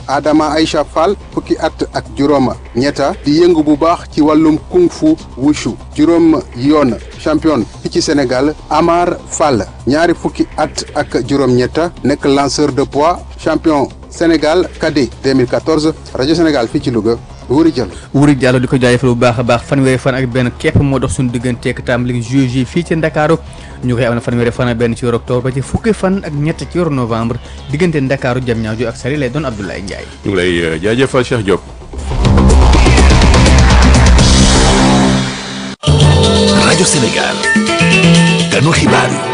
Adama Aïcha Fall fukki at ak juróom ñetta di yëngu bu baax ci wàllum kung fu wushu juróom yoon champion fi ci Sénégal Amar Fall ñaari fukki at ak juróom ñetta nekk lanceur de poids champion Sénégal cadet 2014 rajo Sénégal fii ci Louga Wuri Diallo Wuri Diallo di ko jaajëfal bu baax a baax fanweeri fan ak benn képp moo dox suñu digganteeg tàmbali juillet fii ci Ndakaaru ñu koy am na fanweeri fan ak benn ci weeru octobre ba ci fukki fan ak ñett ci weeru novembre diggante Ndakaaru Diamniadio ak Saly lay doon Abdoulaye Ndiaye. ñu ngi lay jaajëfal Cheikh Diop. rajo Sénégal ganu xibaar yi.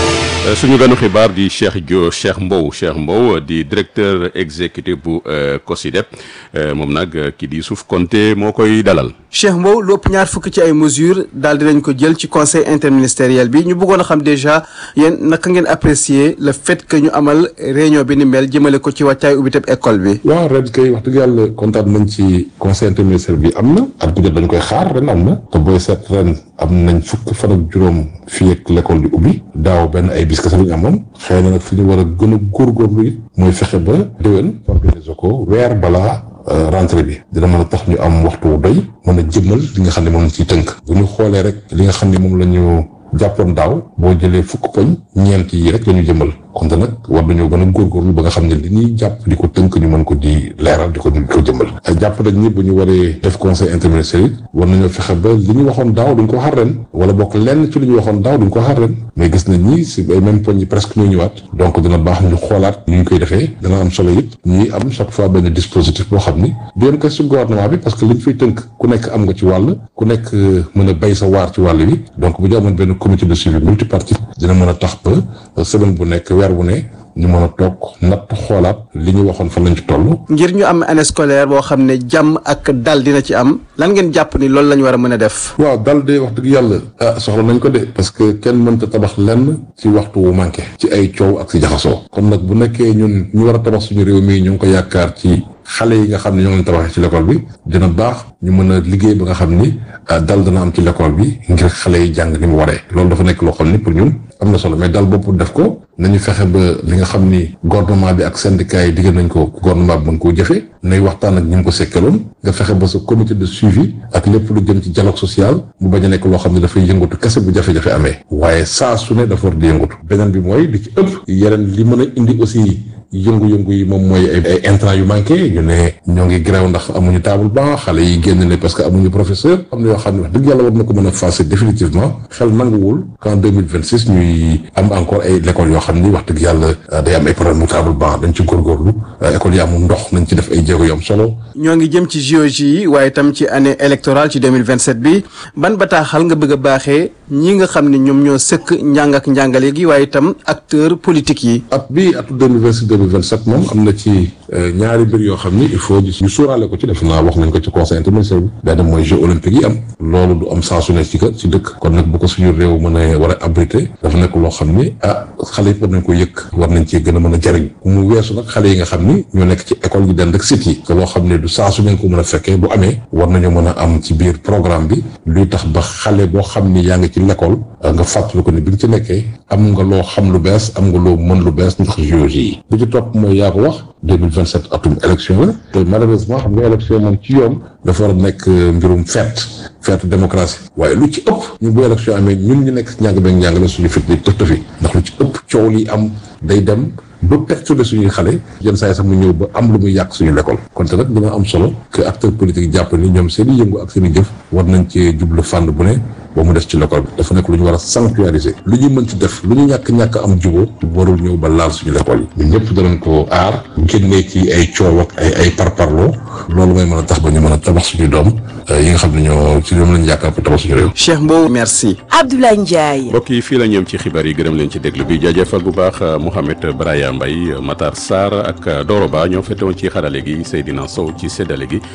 suñu ganu xibaar di Cheikh Dio Cheikh Mbow Cheikh Mbow di directeur exécutif bu COSYDEP moom nag kii di Youssouf Konté moo koy dalal. Cheikh Mbow lu ëpp ñaar fukk ci ay mesures daal dinañ ko jël ci conseil interministériel bi ñu bëggoon a xam déjà yéen naka ngeen apprécier le fait que ñu amal réunion bi ni mel jëmale ko ci wàccaay ubbi teb école bi. waaw ren kay wax dëgg yàlla kontaan nañ ci conseil interministériel bi am na at bu jot dañ koy xaar ren am na te booy seet ren am nañ fukk fan ak juróom fii ak l'école di ubbi daaw benn ay bis kese lañu amoon xëy na nag fi ñu war a gën a góorgóorlu it mooy fexe ba déwén organiser ko weer balaa rentrée bi dina mën a tax ñu am waxtu wu doy mën a jëmmal li nga xam ne moom lañ ciy tënk bu ñu xoolee rek li nga xam ne moom la ñu jàppoon daaw boo jëlee fukk poñ ñeent yi rek la ñu jëmmal kon nag war nañoo gën a góorgóorlu ba nga xam ne li ñuy jàpp di ko tënk ñu mën ko di leeral di ko di ko jëmmal jàpp nañ ni bu ñu waree def conseil interministériel war nañoo fexe ba li ñu waxoon daaw duñ ko xaar ren wala bokk lenn ci li ñu waxoon daaw duñ ko xaar ren mais gis nañ ni si ay même poñ yi presque ñoo ñëwaat donc dina baax ñu xoolaat ñu ñu koy defee dana am solo it ñuy am chaque fois benn dispositif boo xam ni du yem ko si gouvernement bi parce que liñ fay tënk ku nekk am nga ci wàll ku nekk mën a bay sa waar ci wàll bi donc bu ñu amoon benn comité de suivi multipartite dina mën a tax ba semaine bu nekk weer bu ne ñu mën a toog natt xoolaat li ñu waxoon fan lañ ci toll. ngir ñu am année scolaire boo xam ne jàmm ak dal dina ci am lan ngeen jàpp ni loolu la ñu war a mën a def. waaw dal de wax dëgg yàlla ah soxla nañ ko de parce que kenn mënta tabax lenn ci waxtu wu manqué ci ay coow ak si jaxasoo kon nag bu nekkee ñun ñu war a tabax suñu réew mi ñu ngi ko yaakaar ci xale yi nga xam ne ñoo ngi tabaxee ci l'école bi dina baax ñu mën a liggéey ba nga xam ni dal dana am ci l'école bi ngir xale yi jàng ni mu waree loolu dafa nekk loo xam ni pour ñun am na solo mais dal bopp def ko nañu fexe ba li nga xam ni gouvernement bi ak syndicat yi diggal nañ ko gouvernement bi mën koo jëfe nay waxtaan ak ñi mu ko sekkaloon nga fexe ba sa comité de suivi ak lépp lu jëm ci dialogue social mu bañ a nekk loo xam ne dafay yëngatu kese bu jafe-jafe amee waaye saa su ne dafa war di yëngatu beneen bi mooy li ci ëpp yeneen li mën a indi aussi yëngu-yëngu yi moom mooy ay ay intrants yu manqué ñu ne ñoo ngi grève ndax amuñu table banc xale yi génn ne parce que amuñu professeur am na yoo xam ne wax dëgg yàlla war na ko mën a fasser définitivement xel nanguwul qu'en deux mille vingt six ñuy am encore ay l'école yoo xam ni wax dëgg yàlla day am ay problème mu table banc dañ ci góorgóorlu école yi amul ndox nañ ci def ay jéego yu am solo. ñoo ngi jëm ci JOJ yi waaye tam ci année électorale ci deux mille vingt sept bi ban bataaxal nga bëgg a baaxee ñi nga xam ne ñoom ñoo sëkk njàng ak njàngale gi waaye itam acteurs politiques yi. at bii atu deux mille vingt six deux mille vingt sept moom am na ci ñaari mbir yoo xam ni il faut ñu sóoraale ko ci def naa wax nañ ko ci conseil interministériel bi benn mooy jeux olympiques yi am loolu du am saa su ne ci ci dëkk kon nag bu ko suñu réew mën a war a abrité dafa nekk loo xam ni ah xale yi war nañ ko yëkk war nañ cee gën a mën a jariñ mu weesu nag xale yi nga xam ni ñoo nekk ci école yi dend ak site yi te loo xam ne du saa su ne ko mën a fekkee bu amee war nañu mën a am ci biir programme bi luy tax ba xale boo xam ni yaa ngi ci l'école nga fàttali ko ni bi nga ci nekkee am nga loo xam lu bees am nga loo mën lu bees ndax JOJ yi bi ci topp mooy yaa ko wax 2027 atum élection la te malheureusement xam nga élection moom ci yoon dafa war a nekk mbirum fête fête démocratie waaye lu ci ëpp ñun bu élection amee ñun ñu nekk njàng beeg njàng la suñu fit di tëf tëfi ndax lu ci ëpp coow li am day dem ba perturbé suñuy xale yenn saa yi sax mu ñëw ba am lu muy yàq suñu l'école kon te nag dina am solo que acteurs politiques jàpp ni ñoom seen i yëngu ak seen i jëf war nañ cee jublu fànn bu ne ba mu des ci l'école bi dafa nekk lu ñu war a sanctuariser lu ñu mën ci def lu ñu ñàkk-ñàkk am jubóo warul ñëw ba laal suñu l'école yi ñun ñëpp danañ ko aar génnee ci ay coow ak ay ay parparloo loolu mooy mën a tax ba ñu mën a tabax suñu doom yi nga xam ne ñoo ci ñoom lañu yaakaar pour tabax suñu réew Cheikh Mbow merci. Abdoulaye Ndiaye. mbokk yi fii la ñoom ci xibaar yi gërëm leen ci déglu bi jaajëfal bu baax Mouhamed Braya Mbaye Matar Sarr ak Doro Ba ñoo fete woon ci xarale gi Seydina Sow ci séddale gi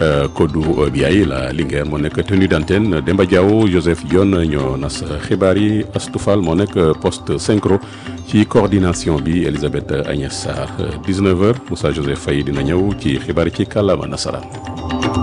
Kodou Biaye la Linguère moo nekk tenue d'antenne Demba Diaw Joseph Dione ñoo nas xibaar yi Astoufal moo nekk poste synchro ci coordination bi Elisabeth Agnès Sarr 19h Moussa Joseph Faye dina ñëw ci xibaar yi ci kàllaama nasaraan